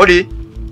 odi.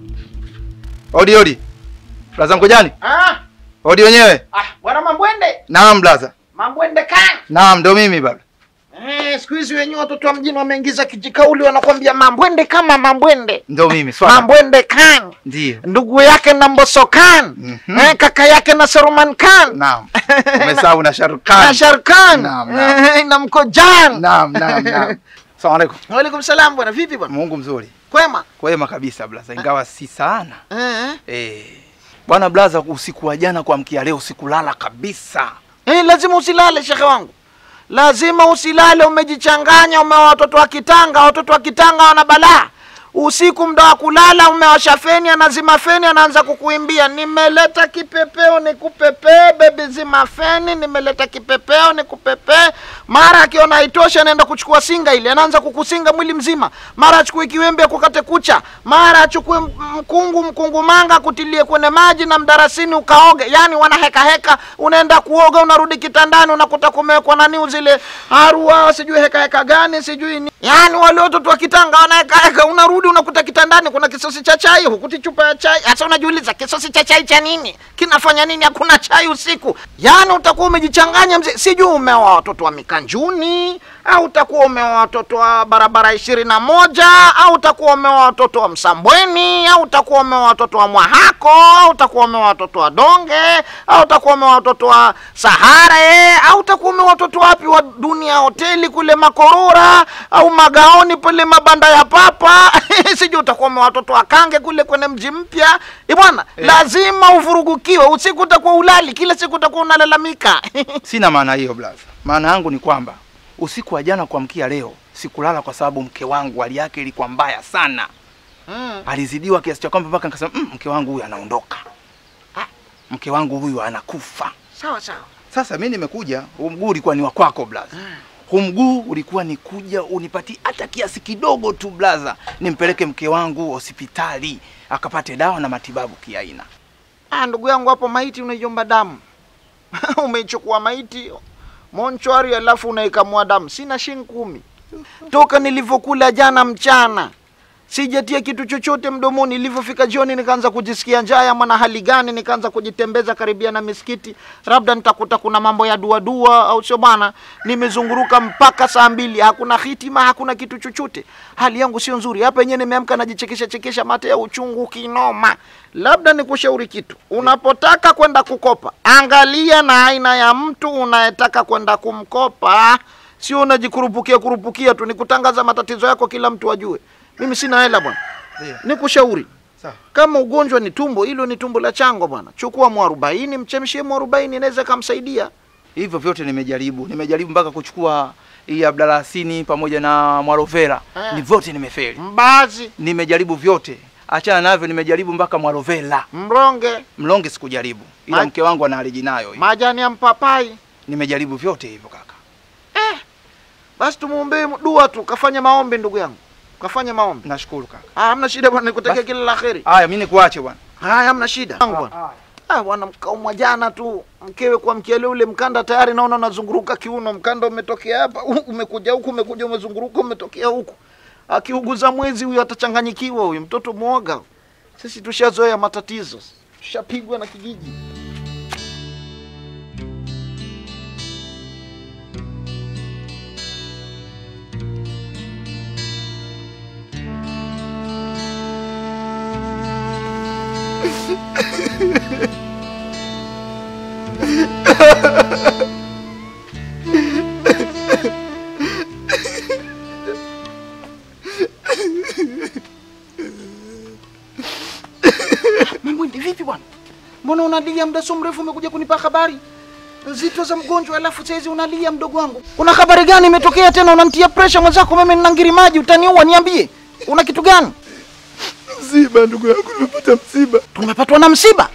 Odi odi. Blaza Mkojani? Ah, Odi wenyewe? ah, bwana Mambwende. Naam blaza. Mambwende kan. Naam, ndo mimi baba. Eh, siku hizi wenyewe watoto wa mjini wameingiza kijikauli wanakwambia Mambwende kama Mambwende. Ndo mimi swala. Mambwende kan. Ndio. Ndugu yake na Mbosso Khan. Mhm. Eh, kaka yake na Saruman Khan. Naam. Umesahau na Na Sharukan. Sharkan. Naam, naam. Eh, na Mkojan. Naam, naam, naam. Asalamu alaykum. Waalaikum salam bwana, vipi bwana? Mungu mzuri. Kwema? Kwema kabisa blaza, ingawa si sana. Eh. Eh. Bwana blaza, usiku wa jana kuamkia leo sikulala kabisa. Eh, lazima usilale shekhe wangu, lazima usilale. Umejichanganya, umewa watoto wa kitanga. Watoto wa kitanga wana balaa. Usiku mda wa kulala umewasha feni, anazima feni, anaanza kukuimbia, nimeleta kipepeo nikupepee, bebi zima feni, nimeleta kipepeo nikupepee. Mara akiona haitoshi, anaenda kuchukua singa ile, anaanza kukusinga mwili mzima. Mara achukue kiwembe akukate kucha, mara achukue m- mkungu mkungu manga akutilie kwenye maji na mdarasini ukaoge. Yani wana heka heka, unaenda kuoga, unarudi kitandani, unakuta kumewekwa nani zile harua, sijui heka heka gani, sijui ni yani wale watoto wa kitanga wana heka heka, unarudi unakuta kitandani kuna kisosi cha chai, hukuti chupa ya chai. Sasa unajiuliza kisosi cha chai cha nini? Kinafanya nini? Hakuna chai usiku. Yani utakuwa umejichanganya mzee, sijui umeoa watoto wa Mikanjuni au utakuwa umeoa watoto wa barabara ishirini na moja au utakuwa umeoa watoto wa Msambweni au utakuwa umeoa watoto wa Mwahako au utakuwa umeoa watoto wa Donge au utakuwa umeoa watoto wa Sahare au utakuwa umeoa watoto wapi wa Dunia Hoteli kule Makorora au Magaoni pale mabanda ya papa sijui utakuwa umeoa watoto wa Kange kule kwenye mji mpya Eh bwana, lazima uvurugukiwe usiku, utakuwa ulali kila siku, utakuwa unalalamika Sina maana hiyo blaza. Maana yangu ni kwamba usiku wa jana kuamkia leo sikulala kwa sababu mke wangu hali yake ilikuwa mbaya sana. Mm. Alizidiwa kiasi cha kwamba mpaka nikasema mm, mke wangu huyu anaondoka. Ah. Mke wangu huyu anakufa. Sawa sawa. Sasa mi nimekuja, huu mguu ulikuwa ni wa kwako blaza. Huu mguu ulikuwa ni kuja unipatie hata kiasi kidogo tu blaza, nimpeleke mke wangu hospitali akapate dawa na matibabu kiaina. Ah, ndugu yangu hapo maiti unaiomba damu. Umeichukua maiti monchwari alafu unaikamua damu. Sina shilingi kumi. Toka nilivyokula jana mchana. Sijatia kitu chochote mdomoni. Nilivyofika jioni nikaanza kujisikia njaa ya mwana hali gani, nikaanza kujitembeza karibia na misikiti. Labda nitakuta kuna mambo ya dua dua au sio bwana. Nimezunguruka mpaka saa mbili, hakuna hitima, hakuna kitu chochote. Hali yangu sio nzuri. Hapa yenyewe nimeamka najichekesha chekesha mate ya uchungu kinoma. Labda nikushauri kitu. Unapotaka kwenda kukopa, angalia na aina ya mtu unayetaka kwenda kumkopa. Sio unajikurupukia kurupukia tu, ni kutangaza matatizo yako kila mtu ajue. Mimi sina hela bwana. Ndio. Nikushauri Sawa. kama ugonjwa ni tumbo, hilo ni tumbo la chango bwana. Chukua mwarobaini, mchemshie mwarobaini, inaweza kumsaidia. Hivyo vyote nimejaribu, nimejaribu mpaka kuchukua hii abdalasini pamoja na mwarovera Ah. ni vyote nimefeli. Mbazi, Nimejaribu vyote, achana navyo, nimejaribu mpaka mwarovera. mronge, Mlonge sikujaribu, ila Ma- mke wangu ana allergy nayo hiyo. majani ya mpapai. Nimejaribu vyote hivyo kaka. Basi tumuombee dua tu, kafanye maombi ndugu yangu, kafanye maombi. Nashukuru kaka. Ah, hamna shida bwana, nikutakia Basi. kila la kheri. Haya, mimi nikuache bwana. Haya, hamna shida Yangu bwana. Ah, bwana mkaumwa jana tu mkewe kwa mkiele ule mkanda tayari naona unazunguruka kiuno, mkanda umetokea hapa umekuja huku, umekuja umezunguruka, umetokea huku. Akiuguza mwezi huyu atachanganyikiwa huyu mtoto mwoga. Sisi tushazoea matatizo, tushapigwa na kijiji. Mamwindi, vipi bwana? Mbona unalia muda so mrefu, umekuja kunipa habari nzito za mgonjwa, alafu saizi unalia mdogo wangu? Una habari gani imetokea tena? Unanitia pressure mwenzako, mimi nina ngiri maji, utaniua. Niambie, una kitu gani? Msiba ndugu yangu, nimepata msiba. Tumepatwa na msiba.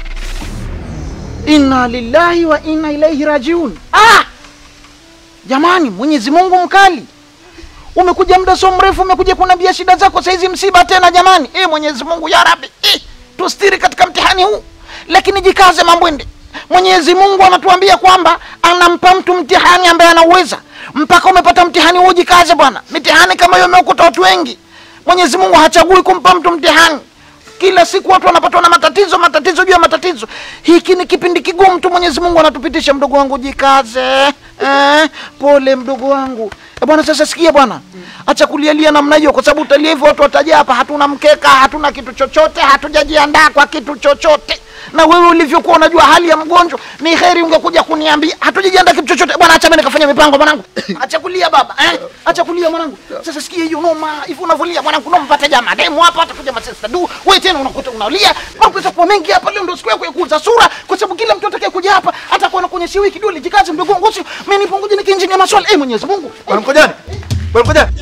Inna lillahi wa inna ilaihi rajiun. Ah! Jamani, Mwenyezi Mungu mkali. Umekuja muda so mrefu, umekuja kunambia shida zako, saizi msiba tena jamani. Eh, Mwenyezi Mungu ya Rabbi, eh, tustiri katika mtihani huu, lakini jikaze Mambwende. Mwenyezi Mungu anatuambia kwamba anampa mtu mtihani ambaye anauweza. Mpaka umepata mtihani huu, jikaze bwana. Mitihani kama hiyo imeukuta watu wengi. Mwenyezi Mungu hachagui kumpa mtu mtihani. Kila siku watu wanapatwa na matatizo, matatizo juu ya matatizo. Hiki ni kipindi kigumu tu, Mwenyezi Mungu anatupitisha. Mdogo wangu, jikaze eh, pole mdogo wangu. E bwana, sasa sikia bwana, acha kulialia namna hiyo, kwa sababu utalia hivyo watu wataja hapa, hatuna mkeka, hatuna kitu chochote, hatujajiandaa kwa kitu chochote. Na wewe ulivyokuwa unajua hali ya mgonjwa, ni heri ungekuja kuniambia. Hatujajiandaa kitu chochote bwana, acha mimi nikafanya mipango mwanangu. Acha kulia baba eh, acha kulia mwanangu. Sasa sikia hiyo noma, hivi unavolia mwanangu, noma mpate jamaa demu hapa, atakuja masesta du, wewe tena unakuta unalia, mambo yatakuwa mengi hapa. Leo ndio siku yako ya kuuza sura, kwa sababu kila mtu atakaye kuja hapa atakuwa anakuonyesha wewe kidole, jikaze mdogo wangu, sio mimi nipo ngoja nikiinjinia maswali. Eh, Mwenyezi Mungu eh. Bwana Mkojani, bwana Mkojani.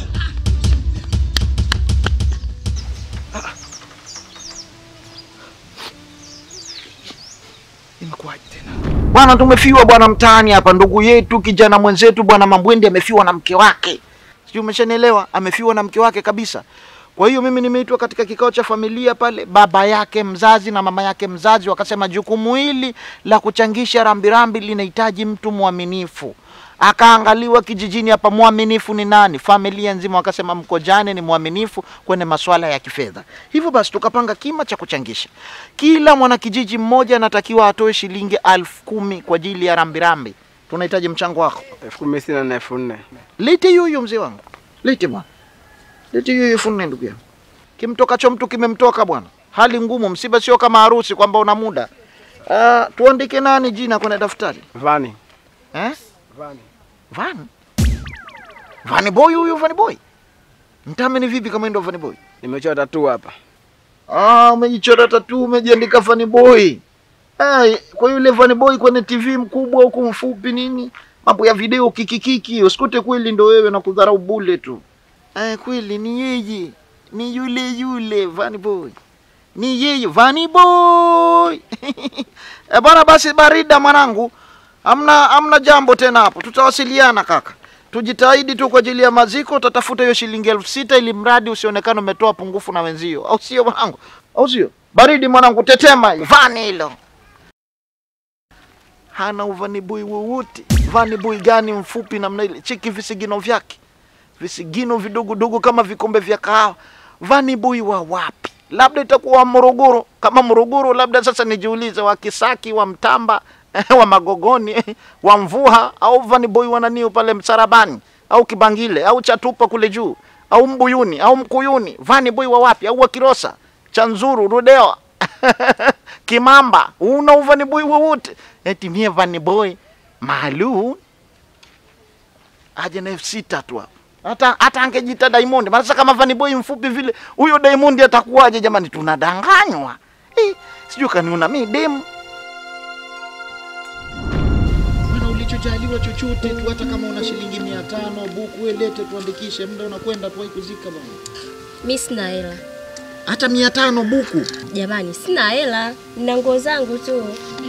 Imekuwaje tena? Bwana, tumefiwa bwana mtaani hapa, ndugu yetu kijana mwenzetu bwana Mambwende amefiwa na mke wake, sijui umeshanielewa, amefiwa na mke wake kabisa. Kwa hiyo mimi nimeitwa katika kikao cha familia pale, baba yake mzazi na mama yake mzazi wakasema jukumu hili la kuchangisha rambirambi linahitaji mtu mwaminifu. Akaangaliwa kijijini hapa, mwaminifu ni nani? Familia nzima wakasema Mkojane ni mwaminifu kwenye masuala ya kifedha. Hivyo basi tukapanga kima cha kuchangisha. Kila mwanakijiji mmoja anatakiwa atoe shilingi elfu kumi kwa ajili ya rambirambi. Tunahitaji mchango wako. elfu kumi sina na elfu nne Lete hiyo hiyo mzee wangu, lete bwana, lete hiyo hiyo elfu nne ndugu yangu. Kimtokacho mtu kimemtoka bwana. Hali ngumu, msiba sio kama harusi kwamba una muda. Uh, tuandike nani jina kwenye daftari vani eh? vani Van Vani boy huyu Vani boy mtame ni vipi kama ndio Vani boy? nimechora tatu hapa Ah, umejichora tatu umejiandika Vani boy. Ai, kwa yule Vani boy kwenye TV mkubwa huku mfupi nini? Mambo ya video kikikiki, usikute kweli ndo wewe na kudharau bule tu. Eh, kweli ni yeye. Ni yule yule Vani boy. Ni yeye Vani boy. e bwana basi barida mwanangu. Amna amna jambo tena hapo. Tutawasiliana kaka. Tujitahidi tu kwa ajili ya maziko, utatafuta hiyo shilingi elfu sita ili mradi usionekane umetoa pungufu na wenzio, au sio mwanangu? Au sio? Baridi mwanangu, tetema hiyo vani hilo. Hana uvanibui wowote. Vanibui gani mfupi namna ile? Cheki visigino vyake, visigino vidogodogo kama vikombe vya kahawa. Vanibui wa wapi? Labda itakuwa wa Morogoro. Kama Morogoro, labda sasa nijiulize, wa Kisaki, wa Mtamba, wa Magogoni, wa Mvuha au vaniboi wa nani pale Msarabani au Kibangile au Chatupa kule juu au Mbuyuni au Mkuyuni, vaniboi wa wapi? Au wa Kirosa, Chanzuru, Rudewa, Kimamba, una uvaniboi wowote? Eti mie vaniboi maalum aje na elfu sita tu hapo. Hata hata angejita Diamond, maana sasa kama vaniboi mfupi vile, huyo Diamond atakuwaje jamani? Tunadanganywa eh, sijui kaniona mi demu Bwana, ulichojaliwa chochote tu, hata kama una shilingi mia tano buku, we lete tuandikishe, muda unakwenda tuwai kuzika bwana. Mi sina hela Hata mia tano buku. jamani, sina hela, nina nguo zangu tu.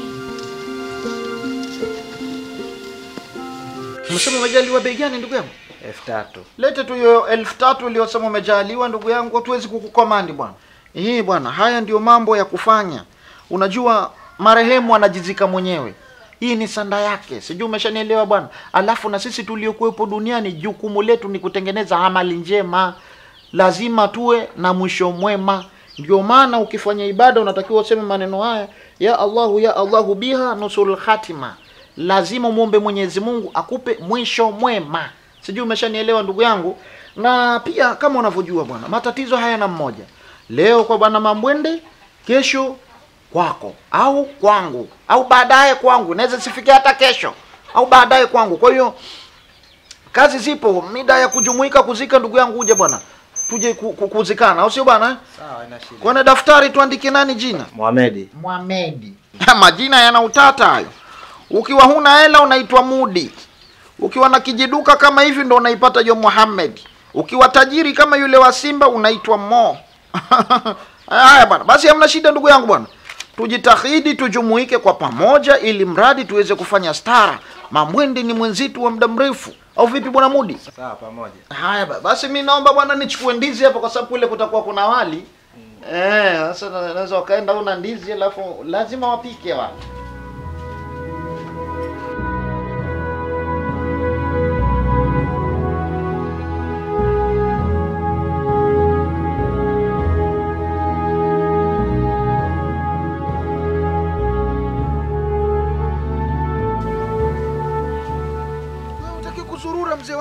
Umesema umejaliwa bei gani ndugu yangu? elfu tatu Lete tu hiyo elfu tatu uliyosema umejaliwa ndugu yangu, hatuwezi kukukomandi bwana. Hii bwana, haya ndio mambo ya kufanya. Unajua marehemu anajizika mwenyewe, hii ni sanda yake, sijui umeshanielewa bwana. Alafu na sisi tuliokuwepo duniani, jukumu letu ni kutengeneza amali njema, lazima tuwe na mwisho mwema. Ndio maana ukifanya ibada unatakiwa useme maneno haya, ya Allahu ya Allahu biha nusul khatima. Lazima muombe Mwenyezi Mungu akupe mwisho mwema. Sijui umeshanielewa ndugu yangu. Na pia kama unavyojua bwana, matatizo hayana mmoja. Leo kwa bwana Mambwende, kesho kwako au kwangu au baadaye kwangu, naweza sifike hata kesho au baadaye kwangu. Kwa hiyo kazi zipo, mida ya kujumuika kuzika ndugu yangu, uje bwana, tuje ku- ku- kuzikana, au sio bwana? eh? sawa ina shida Kwenye daftari tuandike nani jina? Mohamedi Mohamedi. Majina yana utata hayo. Ukiwa huna hela unaitwa Mudi. Ukiwa na kijiduka kama hivi ndo unaipata hiyo Muhammad. Ukiwa tajiri kama yule wa Simba unaitwa Mo. Haya bwana, basi hamna shida ndugu yangu bwana. Tujitahidi tujumuike kwa pamoja ili mradi tuweze kufanya stara. Mambwende ni mwenzitu wa muda mrefu. Au vipi bwana Mudi? sawa pamoja Haya ba- basi mi naomba bwana nichukue ndizi hapa kwa sababu kule kutakuwa kuna wali. Eh, sasa na- naweza wakaenda una ndizi alafu lazima wapike wale.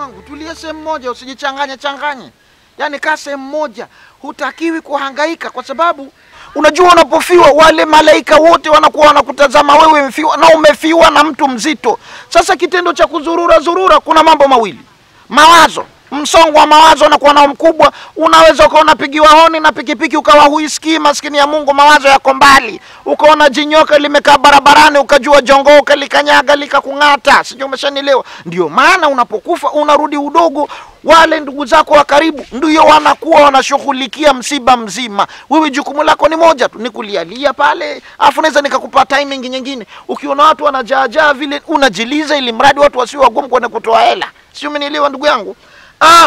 wangu, tulia sehemu moja, usijichanganye changanye. Yaani kaa sehemu moja, hutakiwi kuhangaika kwa sababu unajua unapofiwa wale malaika wote wanakuwa wanakutazama wewe mfiwa, na umefiwa na mtu mzito. Sasa kitendo cha kuzurura zurura, kuna mambo mawili, mawazo msongo wa mawazo unakuwa nao mkubwa. Unaweza ukawa unapigiwa honi na pikipiki ukawa huisikii, maskini ya Mungu, mawazo yako mbali. Ukaona jinyoka limekaa barabarani, ukajua jongoka likanyaga likakung'ata, sijui umeshanielewa. Ndio maana unapokufa unarudi udogo, wale ndugu zako wa karibu ndio wanakuwa wanashughulikia msiba mzima. Wewe jukumu lako ni moja tu, ni kulialia pale, afu naweza nikakupa timing nyingine. Ukiona watu wanajaajaa vile, unajiliza ili mradi watu wasiwe wagumu kwenda kutoa hela, sio? Umenielewa ndugu yangu? Ah,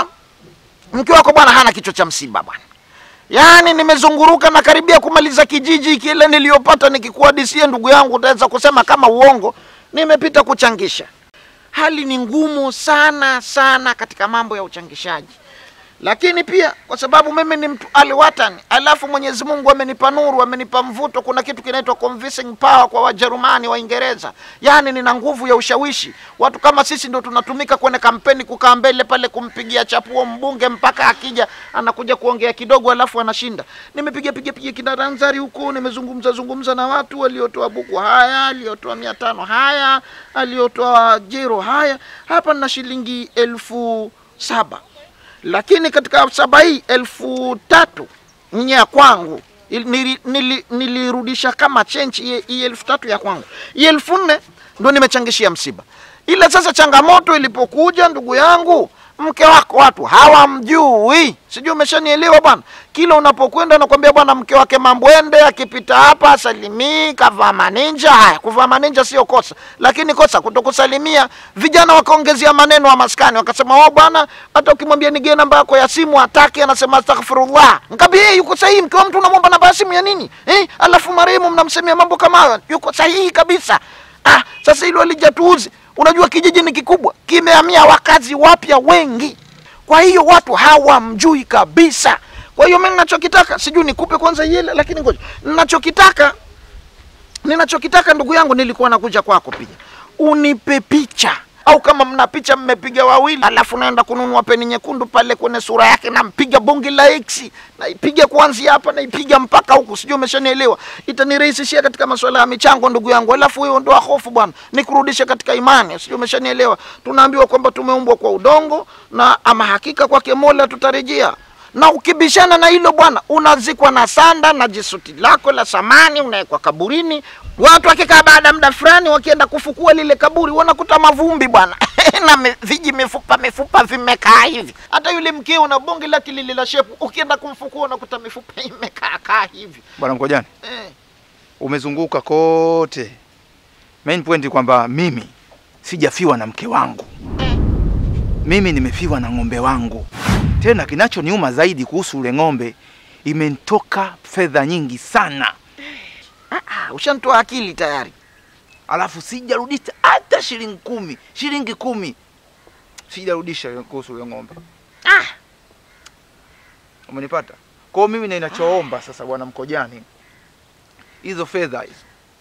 mke wako bwana hana kichwa cha msiba bwana. Yaani nimezunguruka na karibia kumaliza kijiji kile niliyopata nikikuhadisia ndugu yangu, utaweza kusema kama uongo. Nimepita kuchangisha. Hali ni ngumu sana sana katika mambo ya uchangishaji, lakini pia kwa sababu mimi ni mtu aliwatani, alafu Mwenyezi Mungu amenipa nuru, amenipa mvuto. Kuna kitu kinaitwa convincing power kwa Wajerumani, Waingereza, yaani nina nguvu ya ushawishi. Watu kama sisi ndo tunatumika kwenye kampeni, kukaa mbele pale kumpigia chapuo mbunge mpaka akija anakuja kuongea kidogo, alafu anashinda. Nimepiga piga piga kinaranzari huko, nimezungumza zungumza na watu waliotoa buku haya, aliotoa mia tano haya, aliotoa jero haya. Hapa nina shilingi elfu saba lakini katika saba hii elfu tatu ni ya kwangu Il- nili- nili- nilirudisha kama chenchi hii- hii elfu tatu ya kwangu hii elfu nne ndo nimechangishia msiba ila sasa changamoto ilipokuja ndugu yangu mke wako watu hawamjui sijui umeshanielewa bwana kila unapokwenda nakwambia bwana mke wake mambwende akipita hapa asalimii kavaa maninja haya kuvaa maninja sio kosa lakini kosa kutokusalimia vijana wakaongezea maneno wa maskani wakasema wao bwana hata ukimwambia nigie namba yako ya simu hataki anasema astaghfirullah nkaambia hey, yuko sahihi mke wa mtu unamwomba namba ya simu ya nini eh, alafu marehemu mnamsemea mambo kama hayo yuko sahihi kabisa ah, sasa hilo alijatuuzi unajua kijiji ni kikubwa kimehamia wakazi wapya wengi kwa hiyo watu hawamjui kabisa kwa hiyo mi ninachokitaka sijui nikupe kwanza yele lakini ngoja ninachokitaka ninachokitaka ndugu yangu nilikuwa nakuja kwako pia unipe picha au kama mna picha mmepiga wawili alafu naenda kununua peni nyekundu pale kwenye sura yake nampiga bonge la x naipiga kuanzia hapa naipiga mpaka huku sijui umeshanielewa itanirahisishia katika masuala ya michango ndugu yangu alafu hiyo ndoa hofu bwana nikurudishe katika imani sijui umeshanielewa tunaambiwa kwamba tumeumbwa kwa udongo na ama hakika kwake mola tutarejea na ukibishana na hilo bwana unazikwa na sanda na jisuti lako la samani unawekwa kaburini watu wakikaa baada ya muda fulani wakienda kufukua lile kaburi wanakuta mavumbi bwana na me, viji mifupa mifupa vimekaa hivi hata yule mkeo na bonge lake lile la shepu ukienda kumfukua unakuta mifupa imekaa kaa hivi Bwana Mkojani, eh. umezunguka kote. Main point ni kwamba mimi sijafiwa na mke wangu, mimi nimefiwa na ng'ombe wangu. Tena kinachoniuma zaidi kuhusu ule ng'ombe, imenitoka fedha nyingi sana, ah, ushantoa akili tayari alafu sijarudisha hata shilingi kumi, shilingi kumi sijarudisha kuhusu ule ng'ombe. ah. Umenipata? Kwa hiyo mimi ninachoomba sasa, bwana Mkojani, hizo fedha hizo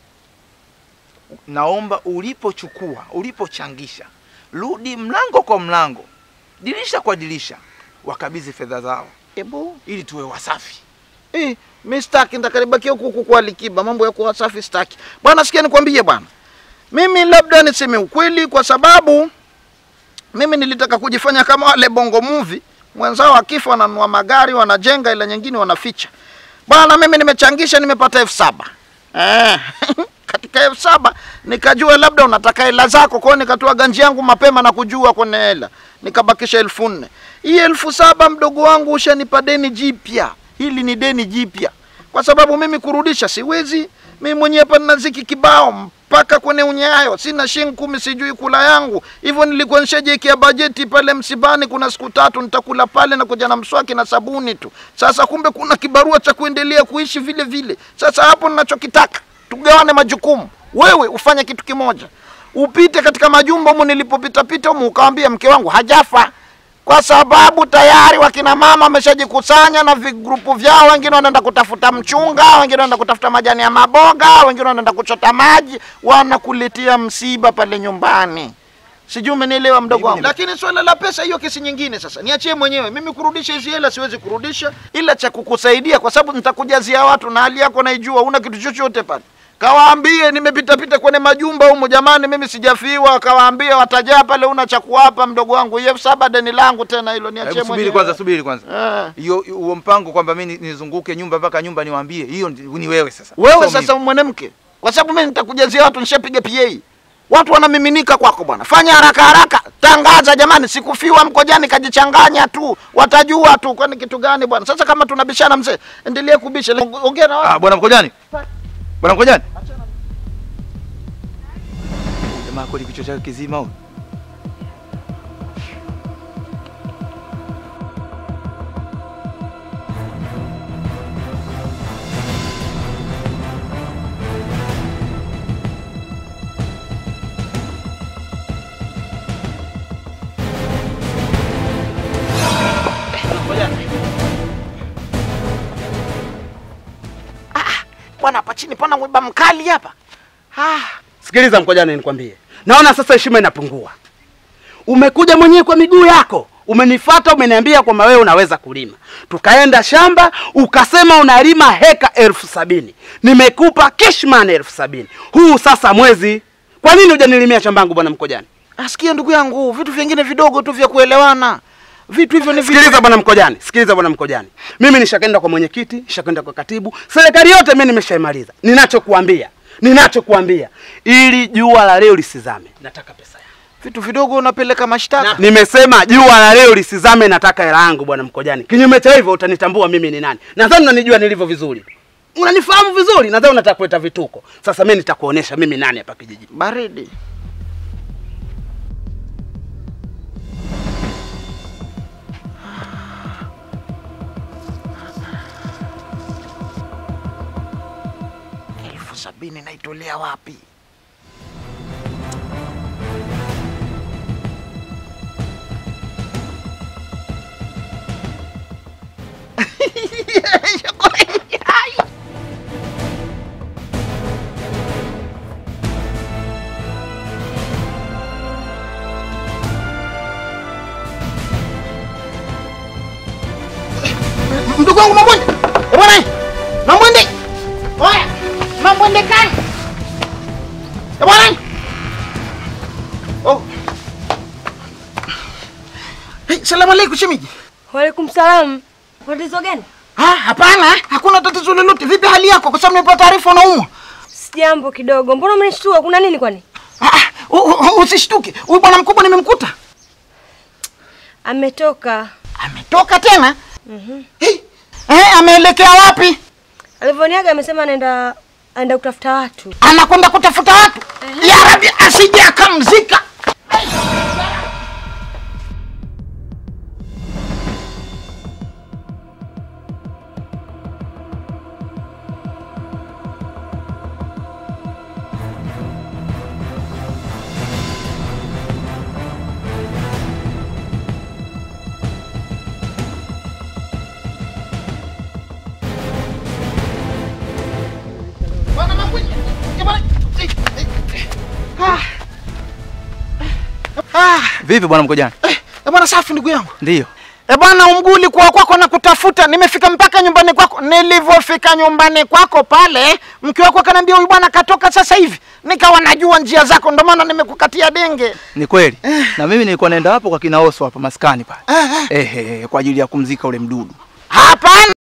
naomba ulipochukua, ulipochangisha, rudi mlango kwa mlango, dirisha kwa dirisha, wakabidhi fedha zao Ebu. ili tuwe wasafi. Eh, mi staki nitakaribakia huku huku kwa likiba, mambo ya kuwa safi staki. Bwana sikia nikwambie bwana. Mimi labda niseme ukweli kwa sababu mimi nilitaka kujifanya kama wale bongo movie, mwenzao akifa wananunua magari, wanajenga ila nyingine wanaficha. Bwana mimi nimechangisha nimepata elfu saba. Eh. katika elfu saba nikajua labda unataka hela zako, kwa hiyo nikatoa ganji yangu mapema na kujua kwenye hela, nikabakisha elfu nne. Hii elfu saba mdogo wangu ushanipa deni jipya, hili ni deni jipya, kwa sababu mimi kurudisha siwezi. Mimi mwenyewe hapa nina ziki kibao mpaka kwenye unyayo, sina shilingi kumi, sijui kula yangu. Hivyo nilikuwa nishajiwekea bajeti pale msibani, kuna siku tatu nitakula pale na kuja na mswaki na sabuni tu. Sasa kumbe kuna kibarua cha kuendelea kuishi vile vile. Sasa hapo ninachokitaka tugawane majukumu. Wewe ufanye kitu kimoja, upite katika majumba humu nilipopita pita humu, ukawambia mke wangu hajafa, kwa sababu tayari wakina mama wameshajikusanya na vigrupu vyao. Wengine wanaenda kutafuta mchunga, wengine wanaenda kutafuta majani ya maboga, wengine wanaenda kuchota maji, wanakuletea msiba pale nyumbani. sijui umenielewa mdogo Mimi wangu nime- lakini swala la pesa hiyo kesi nyingine sasa niachie mwenyewe mimi kurudisha hizi hela siwezi kurudisha ila cha kukusaidia kwa sababu nitakujazia watu na hali yako naijua una kitu chochote pale kawaambie nimepitapita kwenye majumba humu jamani mimi sijafiwa kawaambie watajaa pale una cha kuwapa mdogo wangu hiyo saba deni langu tena hilo niachie Hebu mwenyewe subiri kwanza, subiri kwanza. Eh. Hiyo huo mpango kwamba mimi nizunguke nyumba mpaka nyumba niwaambie, hiyo ndi- ni wewe sasa. wewe Sio sasa mimi. mwanamke kwa sababu mimi nitakujazia watu nishapiga PA watu wanamiminika kwako bwana fanya haraka haraka tangaza jamani sikufiwa mkojani kajichanganya tu watajua tu kwani kitu gani bwana sasa kama tunabishana mzee endelee kubisha ongea na Ah, watu bwana Mkojani. Bwana Mkojani. Jamaa kweli kichwa chake kizima huyo. bwana hapa chini pana mwiba mkali hapa ah. Sikiliza Mkojani, nikwambie, naona sasa heshima inapungua. Umekuja mwenyewe kwa miguu yako, umenifata, umeniambia kwamba wewe unaweza kulima. Tukaenda shamba, ukasema unalima heka elfu sabini. Nimekupa cashman elfu sabini. Huu sasa mwezi, kwa nini hujanilimia shamba yangu bwana Mkojani? asikia ndugu yangu vitu vingine vidogo tu vya kuelewana vitu hivyo ni vitu Sikiliza bwana Mkojani, sikiliza bwana Mkojani, mimi nishakenda kwa mwenyekiti, nishakenda kwa katibu, serikali yote mimi nimeshaimaliza. Ninachokuambia, ninachokuambia, ili jua la leo lisizame, nataka pesa yangu. vitu vidogo unapeleka mashtaka Nimesema jua la leo lisizame, nataka hela yangu bwana Mkojani. Kinyume cha hivyo utanitambua mimi ni nani. Nadhani unanijua nilivyo vizuri, unanifahamu vizuri. Nadhani unataka kuleta vituko. Sasa mimi nitakuonesha mimi nani hapa kijijini. baridi elfu sabini naitolea wapi ndugu wangu Mambwende, Eh, bwana Mambwende, oya Mambwende kani Eh, bwana oh. Hey, salamu alaikum shemiji. Waalaikum salam. Tatizo gani? Ah, hapana, hakuna tatizo lolote. Vipi hali yako? Kwa sababu nimepata taarifa unaumwa. Sijambo kidogo. Mbona umenishtua? Kuna nini kwani? Ah, ah, u- u- usishtuke. Huyu bwana mkubwa nimemkuta. Ametoka. Ametoka tena? Hey, eh, ameelekea wapi? Alivyoniaga amesema anaenda anaenda kutafuta watu. Anakwenda kutafuta watu. Ya Rabbi, asije akamzika. Bwana Mambwende, eh, bwana, eh, eh, eh, ah. Ah, Vipi bwana Mkojani? eh, eh, bwana safi ndugu yangu. Ndio. E bwana, umguli kwa kwako na kutafuta, nimefika mpaka nyumbani kwako. Nilivyofika nyumbani kwako pale, mke wako akaniambia huyu bwana katoka sasa hivi, nikawa najua njia zako, ndio maana nimekukatia denge. Ni kweli. Na mimi nilikuwa naenda hapo kwa kina Oso hapa maskani pale. Eh, eh. Ehe, kwa ajili ya kumzika ule mdudu. Hapana,